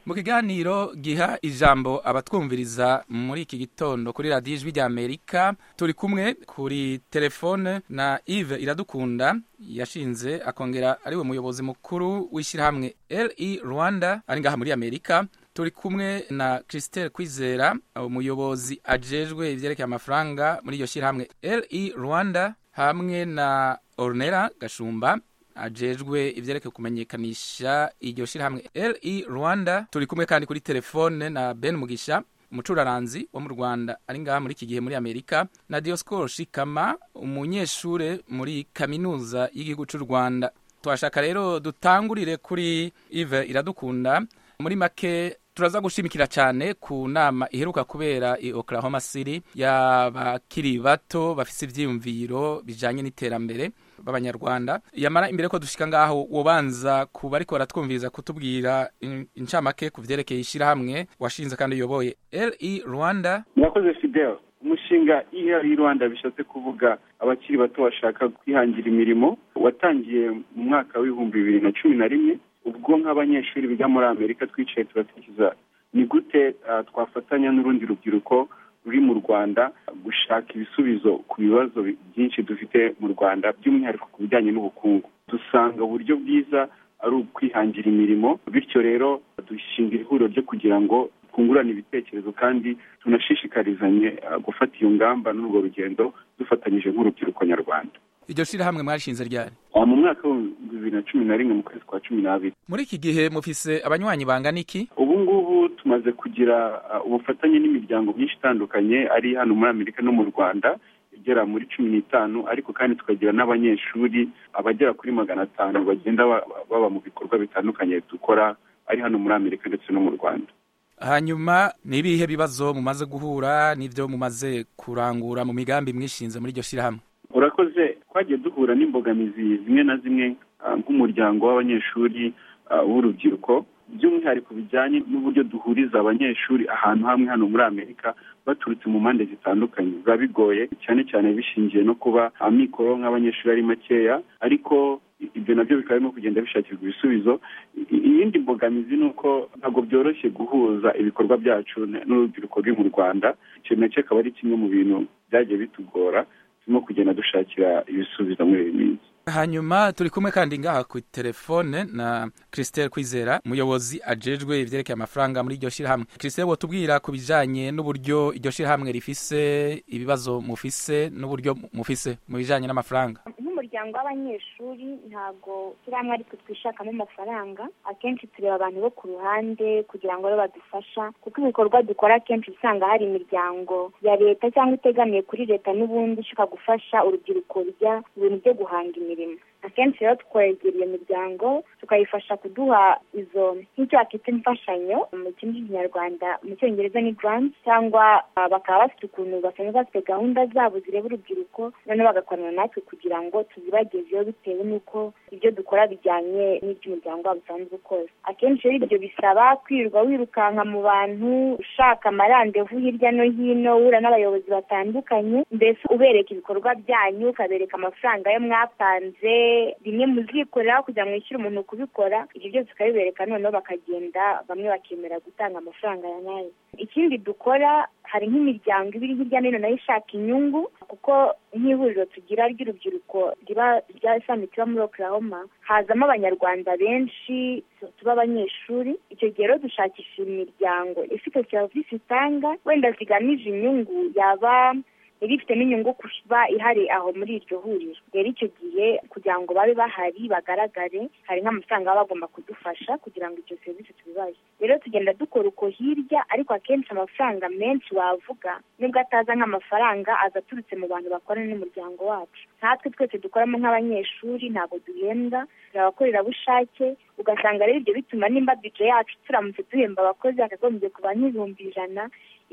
mu kiganiro giha ijambo abatwumviriza muri iki gitondo kuri radiyo ijwi ry'amerika turi kumwe kuri telefone na Yves iradukunda yashinze akongera ari we muyobozi mukuru w'ishyirahamwe RE rwanda ari ngaha muri amerika turi kumwe na christelle kwizera umuyobozi ajejwe ibyerekeye amafaranga muri iyo shyirahamwe RE rwanda hamwe na Ornera gashumba ajejwe ibyerekeye kumenyekanisha iryo shyirahamwe RE Rwanda turi kumwe kandi kuri telefone na Ben Mugisha umucuraranzi wo mu Rwanda ari ngaha muri iki gihe muri Amerika na Dioscoro Shikama umunyeshure muri kaminuza y'igihugu cy'u Rwanda twashaka rero dutangurire kuri Yves Iradukunda muri make turaza gushimikira cyane ku nama iheruka kubera i Oklahoma City y'abakiri bato bafise ivyiyumviro bijanye n'iterambere b'abanyarwanda yamara imbere ko dushika ngaho wobanza kuba ariko baratwumviriza kutubwira incamake ku vyerekeye ishyirahamwe washinze kandi uyoboye re rwanda murakoze fidel umushinga re rwanda bishatse kuvuga abakiri bato bashaka kwihangira imirimo watangiye mu mwaka w'ibihumbi bibiri na cumi na rimwe ubwo nk'abanyeshuri biga muri amerika twicaye turatekereza ni gute twafatanya n'urundi rubyiruko ruri mu rwanda gushaka ibisubizo ku bibazo byinshi dufite mu rwanda by'umwihariko ku bijyanye n'ubukungu dusanga uburyo bwiza ari ukwihangira imirimo bityo rero dushinga ihuriro ryo kugira ngo twungurane ibitekerezo kandi tunashishikarizanye gufata iyo ngamba n'urwo rugendo dufatanyije nk'urubyiruko nyarwanda iryo shyirahamwe mwashinze ryari mu mwaka w'ibihumbi bibiri na cumi na rimwe mu kwezi kwa cumi n'abiri muri iki gihe mufise abanywanyi bangana iki ubu ngubu tumaze kugira ubufatanye n'imiryango myinshi itandukanye ari hano muri amerika no mu rwanda igera muri cumi n'itanu ariko kandi tukagira n'abanyeshuri abagera kuri magana atanu bagenda baba mu bikorwa bitandukanye dukora ari hano muri amerika ndetse no mu rwanda hanyuma ni ibihe bibazo mumaze guhura n'ibyo mumaze kurangura mu migambi mwishinze muri iryo shyirahamwe urakoze twagiye duhura n'imbogamizi zimwe na zimwe nk'umuryango w'abanyeshuri w'urubyiruko by'umwihariko bijyanye n'uburyo duhuriza abanyeshuri ahantu hamwe hano muri amerika baturutse mu mpande zitandukanye biba bigoye cyane cyane bishingiye no kuba amikoro nk'abanyeshuri ari makeya ariko ibyo nabyo bikaba birimo kugenda bishakirwa ibisubizo iyindi mbogamizi ni uko ntabwo byoroshye guhuza ibikorwa byacu n'urubyiruko ruri mu rwanda icyo nacyo akaba ari kimwe mu bintu byagiye bitugora turimo kugenda dushakira ibisubizo muri iyi minsi hanyuma turi kumwe kandi ngaha ku telefone na christelle kwizera umuyobozi ajejwe ibyerekeye amafaranga muri iryo shyirahamwe christelle watubwira ku bijyanye n'uburyo iryo shyirahamwe rifise ibibazo mufise n'uburyo mufise mu bijyanye n'amafaranga nk'umuryango w'abanyeshuri ntabwo ishyirahamwe ari twe twishakamo amafaranga akenshi tureba abantu bo ku ruhande kugira ngo babe badufasha kuko ibikorwa dukora akenshi usanga hari imiryango ya leta cyangwa itegamiye kuri leta n'ubundi ishaka gufasha urubyiruko rujya ibintu byo guhanga imirimo akenshi rero twegera iyo miryango tukayifasha kuduha izo nk'icyo bakita imfashanyo mu kirimi cy'ikinyarwanda mu cyongereza ni grant cyangwa bakaba bafite ukuntu basanzwe bafite gahunda zabo zireba urubyiruko noneho bagakorana natwe kugira ngo tuzibagezeho bitewe n'uko ibyo dukora bijyanye n'iby'umuryango wabo usanzwe ukora akenshi rero ibyo bisaba kwirirwa wirukanka mu bantu ushaka amarandevu hirya no hino uhura n'abayobozi batandukanye mbese ubereka ibikorwa byanyu ukabereka amafaranga yo mwatanze bimwe muzikorera kugira ngo wishyure umuntu kubikora ibyo byose ukabibereka noneho bakagenda bamwe bakemera gutanga amafaranga ya nayo ikindi dukora hari nk'imiryango iba iri hirya no hino nayo ishaka inyungu kuko nk'ihuriro tugira ry'urubyiruko riba rya samiti iba muri oklahoma hazamo abanyarwanda benshi tuba abanyeshuri icyo gihe rero dushakisha imiryango ifite serivisi itanga wenda zigamije inyungu yaba yari ifitemo inyungu kuba ihari aho muri iryo huriro rero icyo gihe kugira ngo babe bahari bagaragare hari nk'amafaranga baba bagomba kudufasha kugira ngo ibyo serivisi tubibahe rero tugenda dukora uko hirya ariko akenshi amafaranga menshi wavuga nubwo ataza nk'amafaranga aza aturutse mu bantu bakorana n'umuryango wacu natwe twese dukoramo nk'abanyeshuri ntabwo duhembwa turi abakorerabushake ugasanga rero ibyo bituma nimba bije yacu turamutse duhemba abakozi yakagombye kuba nk'ibihumbi ijana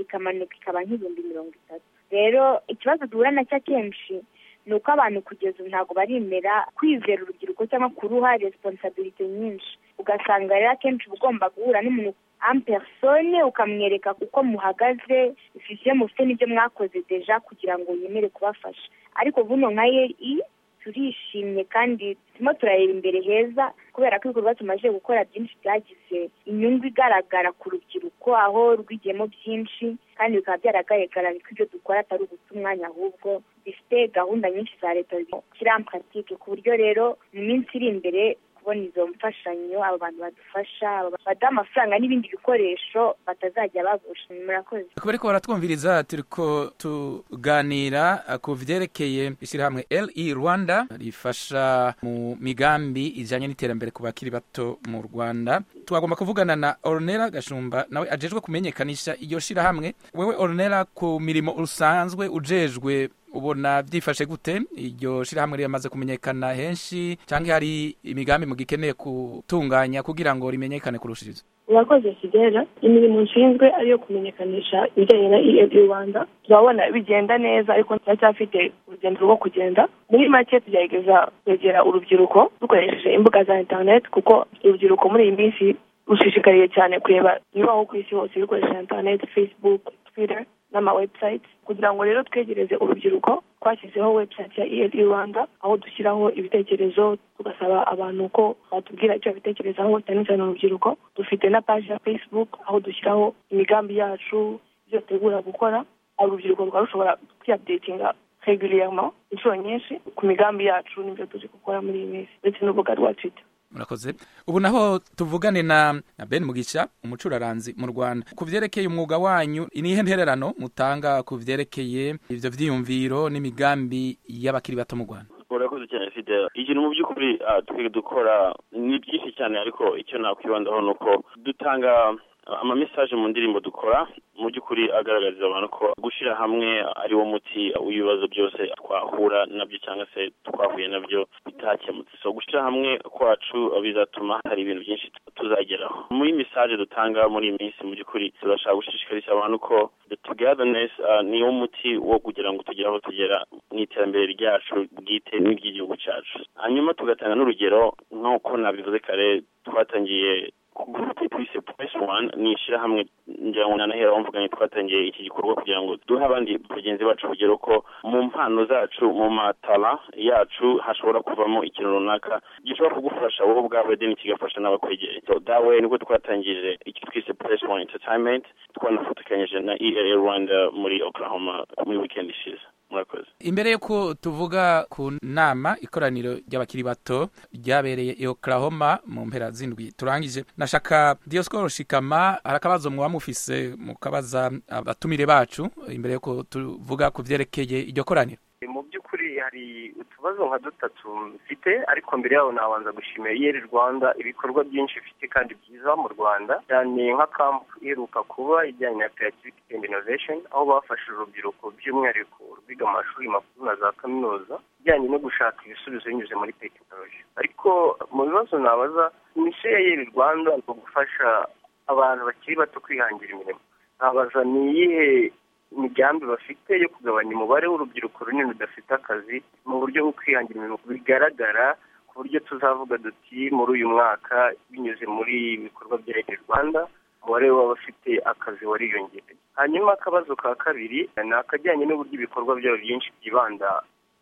ikamanuka ikaba nk'ibihumbi mirongo itatu rero ikibazo duhura nacyo akenshi ni uko abantu kugeza ubu ntabwo barimera kwizera urubyiruko cyangwa kuruha resiponsabiriti nyinshi ugasanga rero akenshi uba ugomba guhura n'umuntu amperisone ukamwereka uko muhagaze ibyo mufite n'ibyo mwakoze deja kugira ngo yemere kubafasha ariko buno nka yeri turishimye kandi turimo turareba imbere heza kubera ko ibikorwa tumaze gukora byinshi byagize inyungu igaragara ku rubyiruko aho rwigiyemo byinshi kandi bikaba byaragaragara ko ibyo dukora atari uguta umwanya ahubwo bifite gahunda nyinshi za leta kirampuratike ku buryo rero mu minsi iri imbere kubona izo mfashanyo abo bantu badufasha baduha amafaranga n'ibindi bikoresho batazajya bagusha murakoze kubera ko baratwumviriza turi ko tuganira ku byerekeye ishyirahamwe LE Rwanda rifasha mu migambi ijyanye n'iterambere ku bakiri bato mu Rwanda twagomba kuvugana na Ornella Gashumba nawe ajejwe kumenyekanisha iyo shyirahamwe wewe Ornella ku mirimo usanzwe ujejwe ubona byifashe gute iryo shyirahamwe riramaze kumenyekana henshi cyangwa hari imigambi mugikeneye gutunganya kugira ngo rimenyekane kurushiriza urakoze kigera imirimo nshinzwe ariyo kumenyekanisha ibijyanye na ebu rwanda turabona bigenda neza ariko turacyafite urugendo rwo kugenda muri make tugerageza kwegera urubyiruko dukoresheje imbuga za interineti kuko urubyiruko muri iyi minsi rushishikariye cyane kureba ibibaho ku isi hose bikoresheje interineti facebook twitter n'ama website kugira ngo rero twegereze urubyiruko twashyizeho website ya ELI Rwanda aho dushyiraho ibitekerezo tugasaba abantu ko batubwira icyo bitekerezaho cyane cyane urubyiruko dufite na page ya Facebook aho dushyiraho imigambi yacu ibyo dutegura gukora urubyiruko rwa rushobora kwiyadetinga reguliyama inshuro nyinshi ku migambi yacu n'ibyo turi gukora muri iyi minsi ndetse n'urubuga rwa twitter murakoze ubu naho tuvugane na ben mugisha umucuraranzi mu rwanda ku byerekeye umwuga wanyu ni ihe ntererano mutanga ku byerekeye ibyo byiyumviro n'imigambi y'abakiri bato mu rwanda urakoze cyane fidela ikintu mu by'ukuri twe dukora ni byinshi cyane ariko icyo nakwibandaho ni uko dutanga amamesaje mu ndirimbo dukora mu by'ukuri agaragariza abantu ko gushyira hamwe ari wo muti w'ibibazo byose twahura nabyo cyangwa se twahuye nabyo bitakemutse so gushyira hamwe kwacu bizatuma hari ibintu byinshi tuzageraho muri mesaje dutanga muri iyi minsi mu by'ukuri turashaka gushishikariza abantu ko togetherness ni wo muti wo kugira ngo tugere aho tugera mu iterambere ryacu bwite n'iry'igihugu cyacu hanyuma tugatanga n'urugero nk'uko nabivuze kare twatangiye gurupe twise puresi wani ni ishyirahamwe ngira ngo nanahera wamvuganye twatangiye iki gikorwa kugira ngo duhe abandi bagenzi bacu urugero ko mu mpano zacu mu matara yacu hashobora kuvamo ikintu runaka gishobora kugufasha wowe ubwawe deni kigafasha n'abakwegereye dawe nibwo twatangije icyo twise puresi wani entatayimenti twanafatikanyije na ELA Rwanda muri Oklahoma muri wikendi ishize murakoze imbere y'uko tuvuga ku nama ikoraniro ry'abakiri bato ryabereye i oklahoma mu mpera z'indwi turangije nashaka diyosikoro shikama hari akabazo muba mufise mukabaza abatumire bacu imbere y'uko tuvuga ku byerekeye iryo koraniro mu by'ukuri hari utubazo nka dutatu mfite ariko mbere yaho nabanza gushimira iyeri rwanda ibikorwa byinshi ifite kandi byiza mu rwanda cyane nka kampu iheruka kuba ijyanye na creativity and innovation aho bafashe urubyiruko by'umwihariko urwiga amashuri makuru na za kaminuza bijyanye no gushaka ibisubizo binyuze muri tekinoloji ariko mu bibazo nabaza misiyo ya iyeri rwanda ni ugufasha abantu bakiri bato kwihangira imirimo nabaza ni iyihe imigambi bafite yo kugabanya umubare w'urubyiruko runini rudafite akazi mu buryo bwo kwihangira imirimo bigaragara ku buryo tuzavuga duti muri uyu mwaka binyuze muri ibikorwa bya leta y'u rwanda umubare w'abafite akazi wariyongeye hanyuma akabazo ka kabiri ni akajyanye n'uburyo ibikorwa byabo byinshi byibanda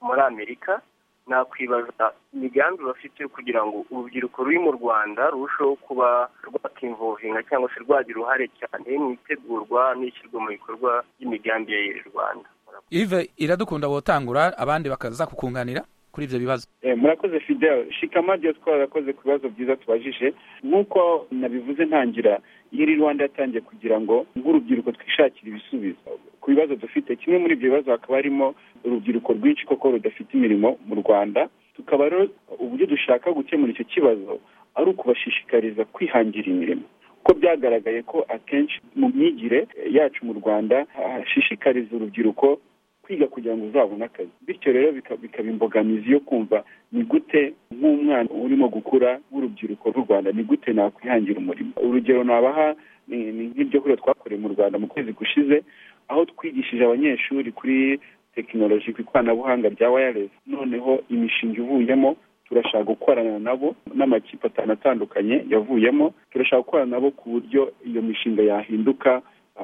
muri amerika nakwibaza imigambi bafite kugira ngo urubyiruko ruri mu rwanda rurusheho kuba rwakimvohinga cyangwa se rwagira uruhare cyane mu itegurwa n'ishyirwa mu bikorwa by'imigambi ya yeri rwanda ive iradukunda wotangura abandi bakaza kukunganira kuri ibyo bibazo murakoze fidel shikama diyasikoro arakoze ku bibazo byiza tubajije nk'uko nabivuze ntangira yeri rwanda yatangiye kugira ngo nk'urubyiruko twishakire ibisubizo ku bibazo dufite kimwe muri ibyo bibazo hakaba harimo urubyiruko rwinshi koko rudafite imirimo mu rwanda tukaba rero uburyo dushaka gukemura icyo kibazo ari ukubashishikariza kwihangira imirimo kuko byagaragaye ko akenshi mu myigire yacu mu rwanda hashishikariza urubyiruko kwiga kugira ngo uzabone akazi bityo rero bikaba imbogamizi yo kumva ni gute nk'umwana urimo gukura w'urubyiruko rw'u rwanda ni gute nakwihangira umurimo urugero nabaha ni nk'ibyo kurya twakoreye mu rwanda mu kwezi gushize aho twigishije abanyeshuri kuri tekinoloji ku ikoranabuhanga rya wayaresi noneho imishinga ivuyemo turashaka gukorana nabo n'amakipe atanu atandukanye yavuyemo turashaka gukorana nabo ku buryo iyo mishinga yahinduka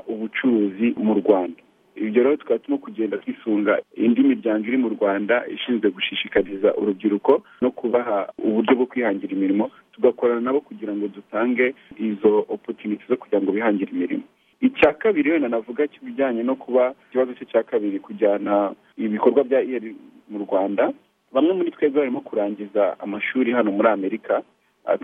ubucuruzi mu rwanda ibyo rero tukaba turimo kugenda twisunga indi miryango iri mu rwanda ishinzwe gushishikariza urubyiruko no kubaha uburyo bwo kwihangira imirimo tugakorana nabo kugira ngo dutange izo opotuniti zo kugira ngo bihangire imirimo icya kabiri wenda navuga kijyanye no kuba ikibazo cye cya kabiri kujyana ibikorwa bya iyeri mu rwanda bamwe muri twebwe barimo kurangiza amashuri hano muri amerika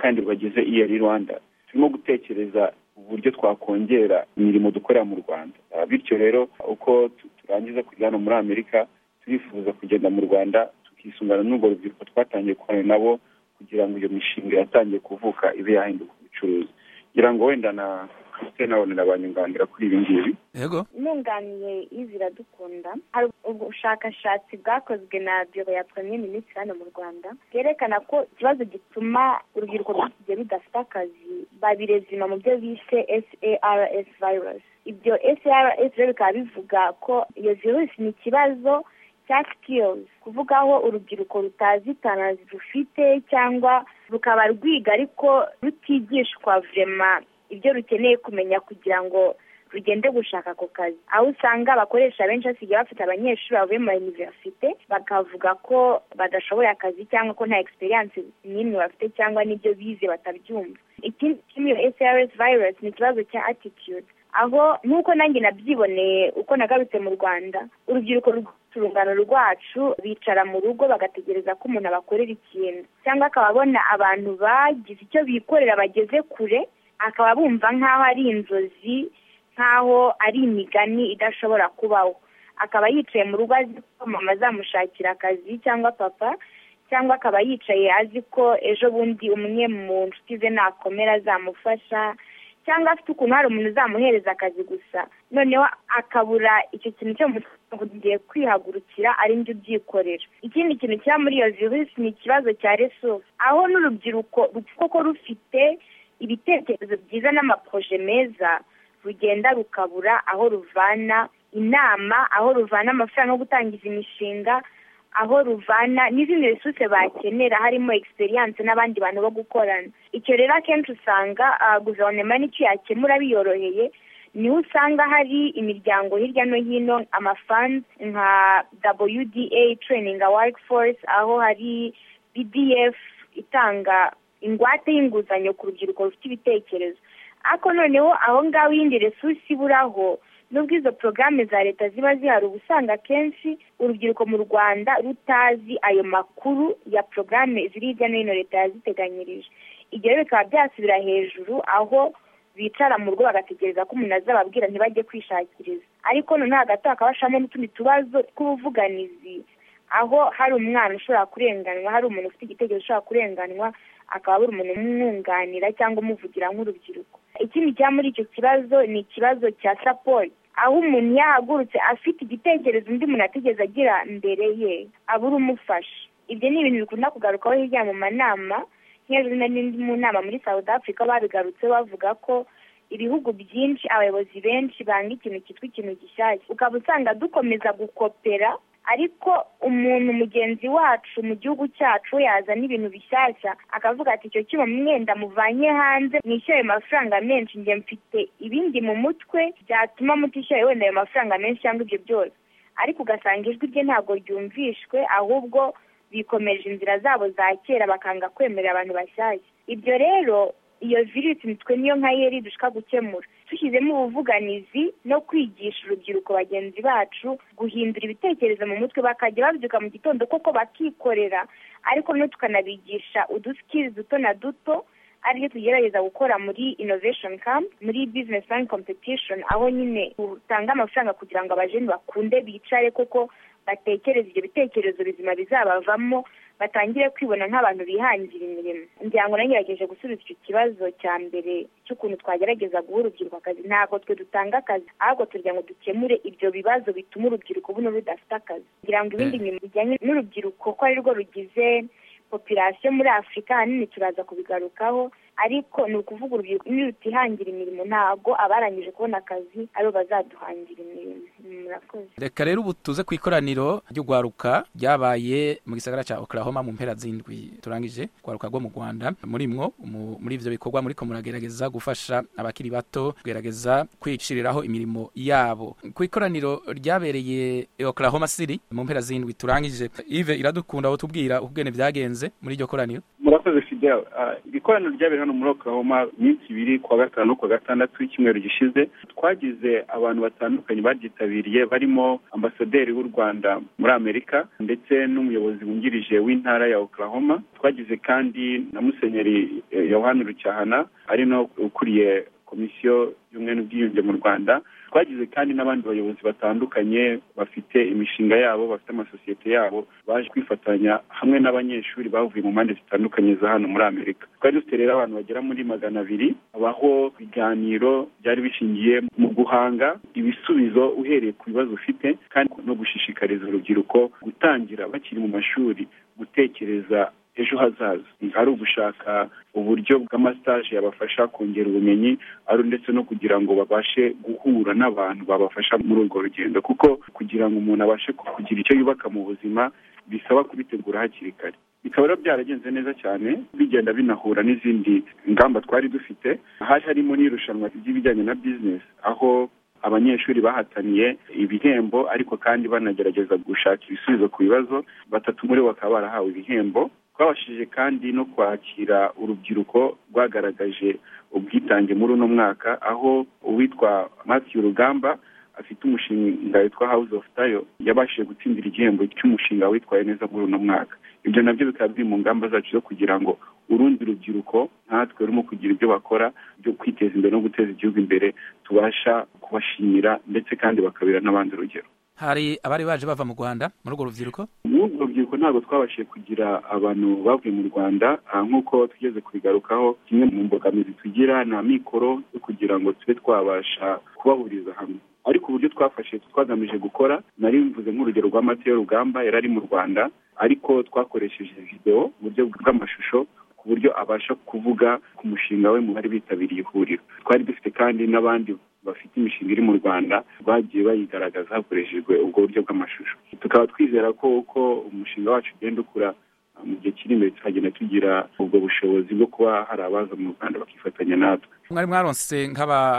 kandi bagize iyeri rwanda turimo gutekereza uburyo twakongera imirimo dukorera mu rwanda bityo rero uko turangiza kujya hano muri amerika turifuza kugenda mu rwanda tukisungana n'urwo rubyiruko twatangiye gukorana nabo kugira ngo iyo mishinga yatangiye kuvuka ibe yahinduka ubucuruzi kugira ngo wenda na christine abonera banyunganira kuri ibi ngibi yego nunganiye y'iziradukunda hari ubushakashatsi bwakozwe na biro ya premier minisitiri hano mu rwanda bwerekana ko ikibazo gituma urubyiruko rw'ikigihe rudafite akazi babirezima mu byo bise sars virus ibyo sars rero bikaba bivuga ko iyo virusi ni ikibazo cya sikirizi kuvuga aho urubyiruko rutazitana rufite cyangwa rukaba rwiga ariko rutigishwa vurema ibyo rukeneye kumenya kugira ngo rugende gushaka ako kazi aho usanga abakoresha benshi basigaye bafite abanyeshuri bavuye mu iniverisite bakavuga ko badashoboye akazi cyangwa ko nta egisperiyanse n'imwe bafite cyangwa n'ibyo bize batabyumva ikindi kimwe iyo srs virus ni ikibazo cya attitude aho nk'uko nanjye nabyiboneye uko nagarutse mu rwanda urubyiruko rw'urungano rwacu bicara mu rugo bagategereza ko umuntu abakorera ikintu cyangwa akababona abantu bagize icyo bikorera bageze kure akaba bumva nk'aho ari inzozi nk'aho ari imigani idashobora kubaho akaba yicaye mu rugo azi ko mama azamushakira akazi cyangwa papa cyangwa akaba yicaye azi ko ejo bundi umwe mu nshuti ze nakomera azamufasha cyangwa afite ukuntu hari umuntu uzamuhereza akazi gusa noneho akabura icyo kintu cyo mugiye kwihagurukira ari njye ubyikorera ikindi kintu kiba muri iyo virusi ni ikibazo cya resource aho n'urubyiruko koko rufite ibitekerezo byiza n'amaproje meza rugenda rukabura aho ruvana inama aho ruvana amafaranga yo gutangiza imishinga aho ruvana n'izindi resuruse bakenera harimo egisperiyanse n'abandi bantu bo gukorana icyo rero akenshi usanga guverinoma n'icyo yakemura biyoroheye niho usanga hari imiryango hirya no hino amafani nka wda training workforce aho hari bdf itanga ingwate y'inguzanyo ku rubyiruko rufite ibitekerezo ariko noneho aho ngaho iyindi resurisi iburaho nubwo izo porogaramu za leta ziba zihari uba usanga akenshi urubyiruko mu rwanda rutazi ayo makuru ya porogaramu ziri hirya no hino leta yaziteganyirije ibyo rero bikaba byasubira hejuru aho bicara mu rugo bagategereza ko umuntu azababwira ntibajye kwishakiriza ariko noneho hagati hakaba hashamo n'utundi tubazo tw'ubuvuganizi aho hari umwana ushobora kurenganwa hari umuntu ufite igitekerezo ushobora kurenganwa akaba abura umuntu umwunganira cyangwa umuvugira nk'urubyiruko ikindi cya muri icyo kibazo ni ikibazo cya saporo aho umuntu yahagurutse afite igitekerezo undi muntu atigeze agira mbere ye abura umufasha ibyo ni ibintu bikunda kugarukaho hirya mu manama nk'ejo n'indi mu nama muri south africa babigarutse bavuga ko ibihugu byinshi abayobozi benshi banga ikintu cyitwa ikintu gishyashya ukaba usanga dukomeza gukopera ariko umuntu mugenzi wacu mu gihugu cyacu yazana ibintu bishyashya akavuga ati icyo cyuma mwenda muvanye hanze mwishyure ayo mafaranga menshi njye mfite ibindi mu mutwe byatuma mutishyura wenda ayo mafaranga menshi cyangwa ibyo byose ariko ugasanga ijwi rye ntabwo ryumvishwe ahubwo bikomeje inzira zabo za kera bakanga kwemerera abantu bashyashya ibyo rero iyo virusi nitwe niyo nka yeri dushaka gukemura dushyizemo ubuvuganizi no kwigisha urubyiruko bagenzi bacu guhindura ibitekerezo mu mutwe bakajya babyuka mu gitondo koko bakikorera ariko no tukanabigisha udusikiri duto na duto ariyo tugerageza gukora muri innovation camp muri business line competition aho nyine utanga amafaranga kugira ngo abajeni bakunde bicare koko batekereza ibyo bitekerezo bizima bizabavamo batangire kwibona nk'abantu bihangira imirimo ngira ngo nagerageje gusubiza icyo kibazo cya mbere cy'ukuntu twagerageza guha urubyiruko akazi ntabwo twe dutanga akazi ahubwo tugira ngo dukemure ibyo bibazo bituma urubyiruko buno rudafite akazi ngira ngo ibindi bintu bijyanye n'urubyiruko ko ari rwo rugize popirasiyo muri afurika ahanini turaza kubigarukaho ariko ni ukuvuga urubyiruko nirutihangira imirimo ntabwo abarangije kubona akazi aribo bazaduhangira imirimo murakoze reka rero ubu tuze ku ikoraniro ry'urwaruka ryabaye mu gisagara cya oklahoma mu mpera z'indwi turangije urwaruka rwo mu rwanda muri mwo mu- muri ibyo bikorwa muri ko muragerageza gufasha abakiri bato kugerageza kwiciriraho imirimo yabo ku ikoraniro ryabereye i oklahoma city mu mpera z'indwi turangije ive iradukunda wotubwira ukugene byagenze muri iryo koraniro murakoze fidel Ah, iri koraniro ryabereye hano muri oklahoma iminsi ibiri kuwa gatanu no kuwa gatandatu y'icyumweru gishize twagize abantu batandukanye baryitabiriye barimo ambasaderi w'u rwanda muri amerika ndetse n'umuyobozi wungirije w'intara ya oklahoma twagize kandi na musenyeri eh, yohani rucyahana ari no ukuriye komisiyo y'ubumwe n'ubwiyunge mu rwanda twagize kandi n'abandi bayobozi batandukanye bafite imishinga yabo bafite amasosiyete yabo baje kwifatanya hamwe n'abanyeshuri bavuye mu mpande zitandukanye za hano muri amerika twari dufite rero abantu bagera muri magana abiri abaho ibiganiro byari bishingiye mu guhanga ibisubizo uhereye ku bibazo ufite kandi no gushishikariza urubyiruko gutangira bakiri mu mashuri gutekereza ejo hazaza ari ugushaka uburyo bw'amasitaje yabafasha kongera ubumenyi ari ndetse no kugira ngo babashe guhura n'abantu babafasha muri urwo rugendo kuko kugira ngo umuntu abashe kugira icyo yubaka mu buzima bisaba kubitegura hakiri kare bikaba rero byaragenze neza cyane bigenda binahura n'izindi ngamba twari dufite hari harimo n'irushanwa ry'ibijyanye na bizinesi aho abanyeshuri bahataniye ibihembo ariko kandi banagerageza gushaka ibisubizo ku bibazo batatu muri bo bakaba barahawe ibihembo twabashije kandi no kwakira urubyiruko rwagaragaje ubwitange muri uno mwaka aho uwitwa Matthew Rugamba afite umushinga witwa House of Tayo yabashije gutsindira igihembo cy'umushinga witwaye neza muri uno mwaka ibyo nabyo bikaba biri mu ngamba zacu zo kugira ngo urundi rubyiruko natwe rurimo kugira ibyo bakora byo kwiteza imbere no guteza igihugu imbere tubasha kubashimira ndetse kandi bakabera n'abandi urugero hari abari baje bava mu rwanda muri urwo rubyiruko muri urwo rubyiruko ntabwo twabashije kugira abantu bavuye mu rwanda ah, nk'uko tugeze kubigarukaho kimwe mu mbogamizi tugira nta mikoro yo kugira ngo tube twabasha kubahuriza hamwe ariko uburyo twafashe twagamije gukora nari mvuze nk'urugero rwa Mateo rugamba yari ari mu rwanda ariko twakoresheje videwo uburyo bw'amashusho ku buryo abasha kuvuga ku mushinga we mu bari bitabiriye ihuriro twari dufite kandi n'abandi bafite imishinga iri mu rwanda bagiye bayigaragaza hakoreshejwe ubwo buryo bw'amashusho tukaba twizera ko uko umushinga wacu ugenda ukura ah, mu gihe kiri imbere tuzagenda tugira ubwo bushobozi bwo kuba hari abaza mu rwanda bakifatanya natwe mwari mwaronse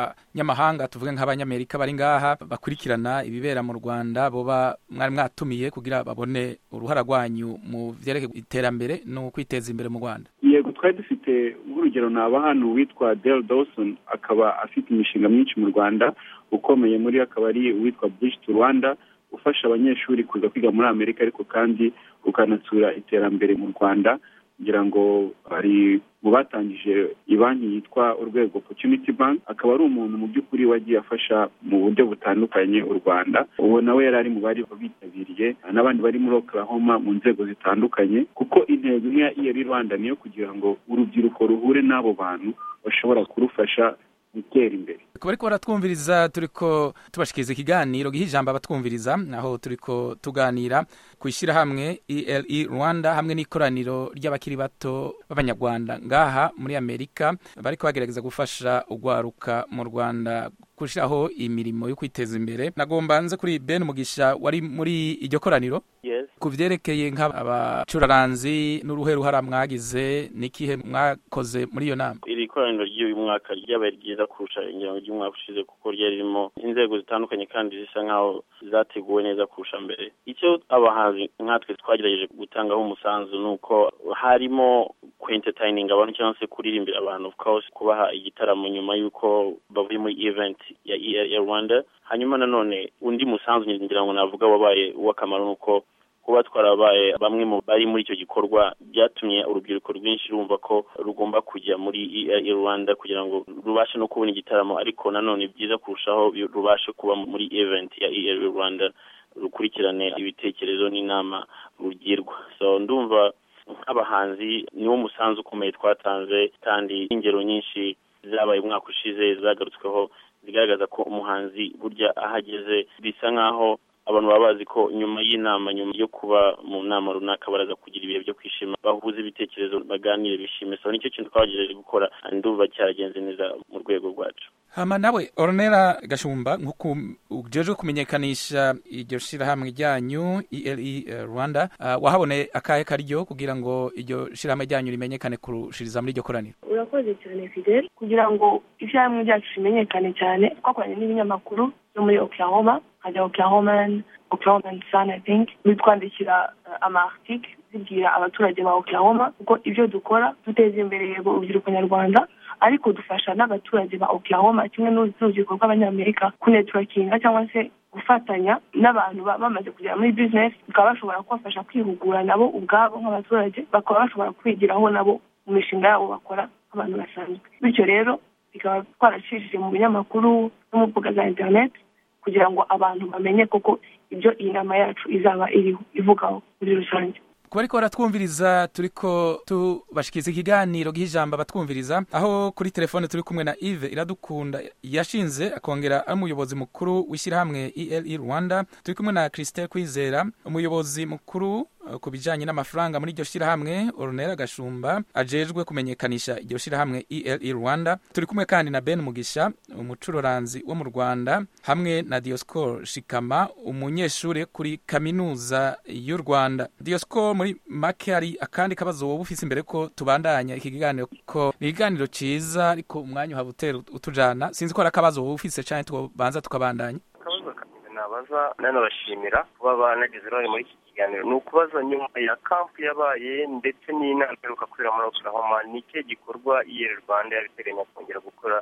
nk'abanyamahanga tuvuge nk'abanyamerika bari ngaha bakurikirana ibibera mu rwanda boba mwari mwatumiye kugira babone uruhara rwanyu mu byerekeye iterambere no kwiteza imbere mu rwanda yego twari dufite nk'urugero naba hano witwa Dale Dawson akaba afite imishinga myinshi mu rwanda ukomeye muri yo akaba ari uwitwa Bridge to Rwanda ufasha abanyeshuri kuza kwiga muri Amerika ariko kandi ukanatsura iterambere mu Rwanda ngira ngo ari mu batangije banki yitwa urwego opportunity bank akaba ari umuntu mu by'ukuri wagiye afasha mu buryo butandukanye u Rwanda uwo nawe yari ari mu bari bitabiriye n'abandi bari muri Oklahoma mu nzego zitandukanye kuko intego imwe ya iyeri Rwanda niyo kugira ngo urubyiruko ruhure n'abo bantu bashobora kurufasha gutera imbere kuba ariko baratwumviriza turi ko tubashikiriza ikiganiro giha ijambo abatwumviriza aho turi ko tuganira ku ishyirahamwe ele rwanda hamwe n'ikoraniro ry'abakiri bato b'abanyarwanda ngaha muri amerika bari kubagerageza gufasha urwaruka mu rwanda gushyiraho imirimo yo kwiteza imbere nagomba nze kuri ben mugisha wari muri iryo koraniro ku byerekeye nk'abacuraranzi n'uruhe ruhara mwagize n'ikihe mwakoze muri iyo nama iri koraniro ry'uyu mwaka ryabaye ryiza kurusha ingengo ry'umwaka ushize kuko ryari ririmo inzego zitandukanye kandi zisa nk'aho zateguwe neza kurusha mbere icyo abahanzi nkatwe twagerageje gutangaho umusanzu ni uko harimo kwentetayininga abantu cyangwa se kuririmbira abantu of course kubaha igitaramo nyuma y'uko bavuye muri event ya ERA Rwanda hanyuma nanone undi musanzu ngira ngo navuga wabaye uw'akamaro ni uko kuba twarabaye bamwe mu bari muri icyo gikorwa byatumye urubyiruko rwinshi rumva ko rugomba kujya muri ERA Rwanda kugira ngo rubashe no kubona igitaramo ariko nanone byiza kurushaho bi- rubashe kuba muri event ya ERA Rwanda rukurikirane ibitekerezo n'inama rugirwa so ndumva nk'abahanzi niwo musanzu ukomeye twatanze kandi ingero nyinshi zabaye umwaka ushize zagarutsweho zigaragaza ko umuhanzi burya ahageze bisa nk'aho abantu baba bazi ko nyuma y'inama nyuma yo kuba mu nama runaka baraza kugira ibihe byo kwishima bahuza ibitekerezo baganire bishime so nicyo kintu twagerageje gukora ndumva cyagenze neza mu rwego rwacu hama nawe oronera gashumba nk'uko ujejwe kumenyekanisha iryo shyirahamwe ryanyu ELE Rwanda ah, wahaboneye akahe karyo kugira ngo iryo shyirahamwe ryanyu rimenyekane kurushiriza muri iryo koraniro urakoze cyane fidel kugira ngo ishyirahamwe ryacu rimenyekane cyane twakoranye n'ibinyamakuru byo muri oklahoma nka oklahoman oklahoman sun i think bitwandikira eh, ama article zibwira abaturage ba oklahoma kuko ibyo dukora duteza imbere yego urubyiruko nyarwanda ariko dufasha n'abaturage ba oklahoma kimwe n'uruzi- n'urubyiruko rw'abanyamerika kunetworkinga cyangwa se gufatanya n'abantu ba- bamaze kugera muri business bakaba bashobora kubafasha kwihugura nabo ubwabo nk'abaturage bakaba bashobora kwigiraho nabo mu mishinga yabo bakora nk'abantu basanzwe bityo rero bikaba twaracishije mu binyamakuru no mu mbuga za internet kugira ngo abantu bamenye koko ibyo iyi nama yacu izaba iriho ivugaho muri rusange kuba ariko baratwumviriza turiko tubashikiriza ikiganiro giha ijambo abatwumviriza aho kuri telefone turi kumwe na Yves Iradukunda yashinze akongera ari umuyobozi mukuru w'ishyirahamwe ELE Rwanda turi kumwe na Christelle Kwizera umuyobozi mukuru eh, ku bijyanye n'amafaranga muri iryo shyirahamwe Ornella Gashumba ajejwe kumenyekanisha iryo shyirahamwe ELE Rwanda turi kumwe kandi na Ben Mugisha umucururanzi wo mu Rwanda hamwe na Dioscor Shikama umunyeshuri kuri kaminuza y'u Rwanda Dioscor muri make hari akandi kabazo wowe ufise imbere ko tubandanya iki kiganiro ko ni ikiganiro ciza ariko umwanya uhaba utera utujana sinzi ko hari akabazo wowe ufise canke tubanza tukabandanya akabazo kameze nabaza nanabashimira kuba banagize uruhare muri iki kiganiro ni ukubaza nyuma ya kampu yabaye ndetse n'inama iheruka kubera muri oklahoma ni ikihe gikorwa iyeri rwanda yabiteganya kongera gukora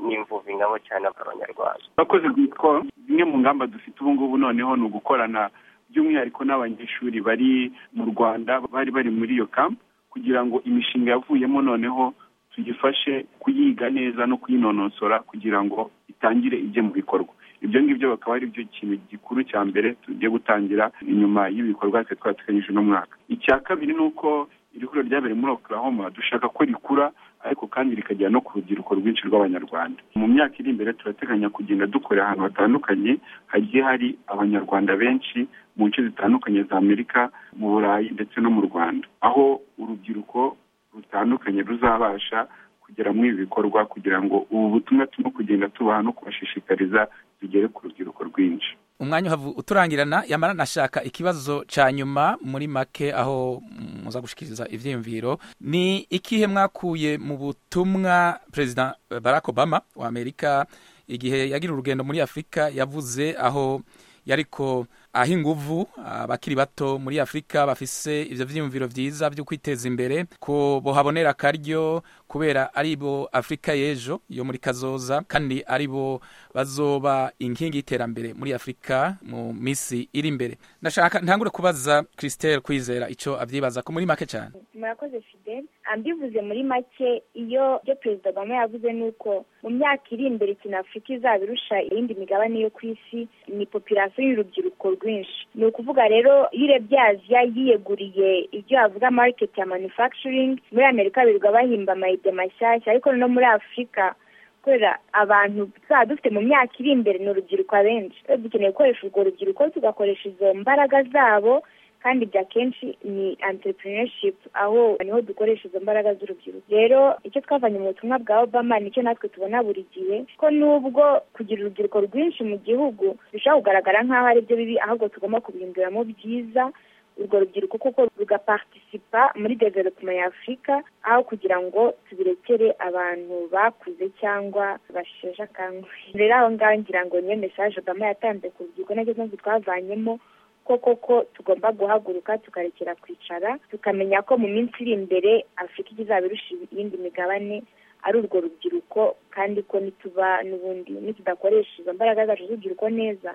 n'imvuvingamo cyane abanyarwanda urakoze rwitwa zimwe mu ngamba dufite ubu ngubu noneho ni ugukorana by'umwihariko n'abanyeshuri bari mu rwanda bari bari muri iyo kampu kugira ngo imishinga yavuyemo noneho tuyifashe kuyiga neza no kuyinonosora kugira ngo itangire ijye mu bikorwa ibyo ngibyo bakaba ari byo kintu gikuru cya mbere tugiye gutangira inyuma y'ibikorwa twe twateganyije uno mwaka icya kabiri ni uko iri huriro ryabereye muri oklahoma dushaka ko rikura ariko kandi rikagera no ku rubyiruko rwinshi rw'abanyarwanda mu myaka iri imbere turateganya kugenda dukora ahantu hatandukanye hagiye hari abanyarwanda benshi mu nce zitandukanye za amerika mu burayi ndetse no mu rwanda aho urubyiruko rutandukanye ruzabasha kugera muri ibi bikorwa kugira ngo ubu butumwa turimo kugenda tubaha no kubashishikariza tugere ku rubyiruko rwinshi umwanya uhava uturangirana yamara nashaka ikibazo ca nyuma muri make aho muza gushikiriza ivyiyumviro ni ikihe mwakuye mu butumwa perezida eh, barack obama wa amerika igihe yagira urugendo muri afurika yavuze aho yariko aha inguvu abakiri bato muri afurika bafise ivyo vyiyumviro vyiza vyo kwiteza imbere ko bohabonera akaryo kubera ari bo afurika y'ejo yo muri kazoza kandi ari bo bazoba inkingi y'iterambere muri afurika mu minsi iri imbere ndashaka ntangure kubaza christelle kwizera ico avyibaza ko muri make cane murakoze fidel ambivuze muri make iyo ibyo perezida kagame yavuze ni uko mu myaka iri imbere ikintu afurika izaba irusha iyindi migabane yo ku isi ni popirasiyo y'urubyiruko rwinshi ni ukuvuga rero iyo urebye aziya yiyeguriye ibyo bavuga mariketi ya manufacturing muri amerika birirwa bahimba amayide mashyashya ariko no muri afurika kubera abantu tuzaba dufite mu myaka iri imbere ni urubyiruko abenshi rero dukeneye gukoresha urwo rubyiruko tugakoresha izo mbaraga zabo kandi bya kenshi ni entrepreneurship aho niho dukoresha izo mbaraga z'urubyiruko rero icyo twavanye mu butumwa bwa obama nicyo natwe tubona buri gihe ko nubwo kugira urubyiruko rwinshi mu gihugu bishobora kugaragara nk'aho ari byo bibi ahubwo tugomba kubihinduramo byiza urwo rubyiruko kuko rugapartisipa muri development ya afurika aho kugira ngo tubirekere abantu bakuze cyangwa basheshe akanguhe rero aho ngaho ngira ngo niyo mesaje obama yatanze ku rubyiruko nacyo mpamvu twavanyemo ko koko tugomba guhaguruka tukarekera kwicara tukamenya ko mu minsi iri imbere afurika izaba irusha iyindi migabane ari urwo rubyiruko kandi ko nituba n'ubundi nitudakoresha izo mbaraga zacu z'urubyiruko neza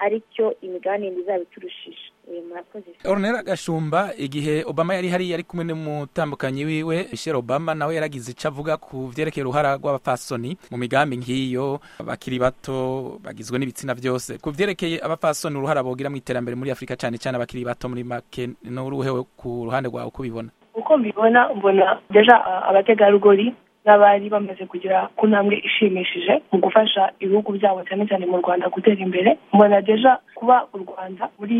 aricyo imigabane yindi izaba iturushije Eh, murakoze Ornella Gashumba igihe Obama yari hari yari kumwe n'umutambukanyi wiwe Michelle Obama nawe yaragize ico avuga ku vyerekeye uruhara rw'abapfasoni mu migambi nk'iyo bakiri bato bagizwe n'ibitsina byose ku vyerekeye abapfasoni uruhara bogira mu iterambere muri Afurika cane cane abakiri bato muri make n'uruhewe ku ruhande rwawe uko ubibona uko mbibona mbona deja a- abategarugori n'abari bamaze kugera ku ntambwe ishimishije mu gufasha ibihugu byabo cyane cyane mu rwanda gutera imbere mbona deja kuba u rwanda muri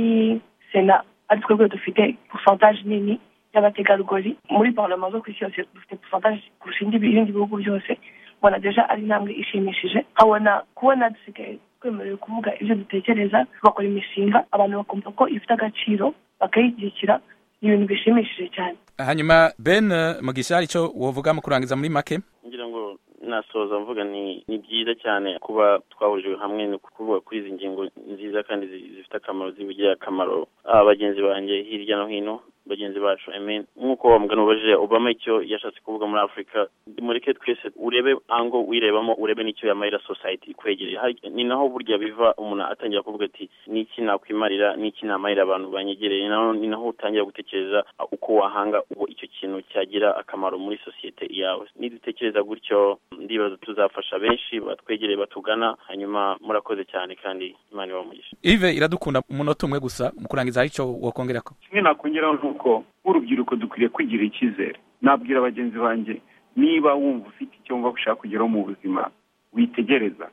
sena ari twebwe dufite posantaje nini y'abategarugori muri parlama zo ku isi yose dufite posantaje kurusha indi- ibindi bihugu byose mbona deja ari intambwe ishimishije nkabona kubona dusigaye twemerewe kuvuga ibyo dutekereza bakora imishinga abantu bakumva ko ifite agaciro bakayigikira ni ibintu bishimishije cyane hanyuma ben mugisha hari icyo wavuga mu kurangiza muri make ngira ngo nasoza mvuga ni ni byiza cyane kuba twahurijwe hamwe ni kuvuga kuri izi ngingo nziza kandi zi- zifite akamaro zibigirira akamaro ah, bagenzi banjye hirya no hino bagenzi bacu I mean, nk'uko wa mugani ubajije obama icyo yashatse kuvuga muri afurika mureke twese urebe ango wirebamo urebe n'icyo yamarira society ikwegereye Hari- ni naho burya biva umuntu atangira kuvuga ati n'iki nakwimarira n'iki namarira abantu banyegereye Ni naho- ni naho utangira gutekereza ah, uko wahanga uwo icyo kintu cyagira akamaro muri sosiyete yawe nidutekereza gutyo ndibaza tuzafasha benshi batwegereye batugana hanyuma murakoze cyane kandi imana ibamugisha ive iradukunda umunota umwe gusa mu kurangiza hari icyo wakongera ko kimwe nakongeraho ni uko nk'urubyiruko dukwiriye kwigirira icyizere nabwira bagenzi banjye niba wumva ufite icyo wumva ushaka kugeraho mu buzima witegereza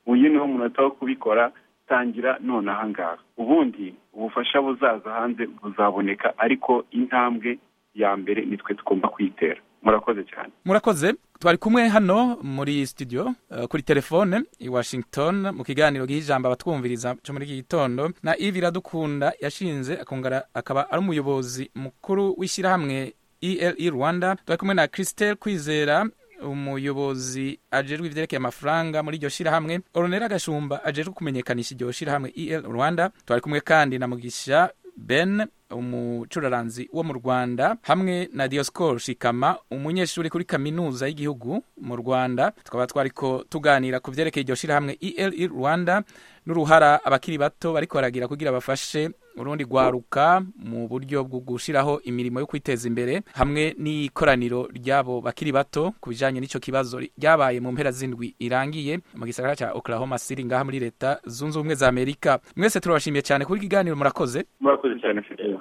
uyu niwo munota wo kubikora tangira none ahangaha ubundi ubufasha buzaza hanze buzaboneka ariko intambwe ya mbere nitwe tugomba kwitera murakoze cyane murakoze twari kumwe hano muri studio eh, kuri telefone i washington mu kiganiro gihijamba abatwumviriza cyo muri iki gitondo na ive iradukunda yashinze akongera akaba ari umuyobozi mukuru w'ishyirahamwe ele rwanda twari kumwe na christelle kwizera umuyobozi ajejwe ivyerekeye amafaranga muri iryo shirahamwe oronera gashumba ajejwe kumenyekanisha iryo shirahamwe el rwanda twari kumwe kandi na mugisha ben umucuraranzi wo mu rwanda hamwe na dioscor shikama umunyeshuri kuri kaminuza y'igihugu mu rwanda tukaba twariko tuganira ku vyerekeye iryo shirahamwe el rwanda n'uruhara abakiri bato bariko baragira kugira bafashe urundi rwaruka mu buryo bwo gushiraho imirimo yo kwiteza imbere hamwe n'ikoraniro ryabo bakiri bato ku bijanye n'ico kibazo ryabaye mu mpera z'indwi irangiye mu gisagara ca Oklahoma City ngaha muri leta zunze ubumwe za Amerika mwese turabashimiye cyane kuri ikiganiro murakoze murakoze cyane fidele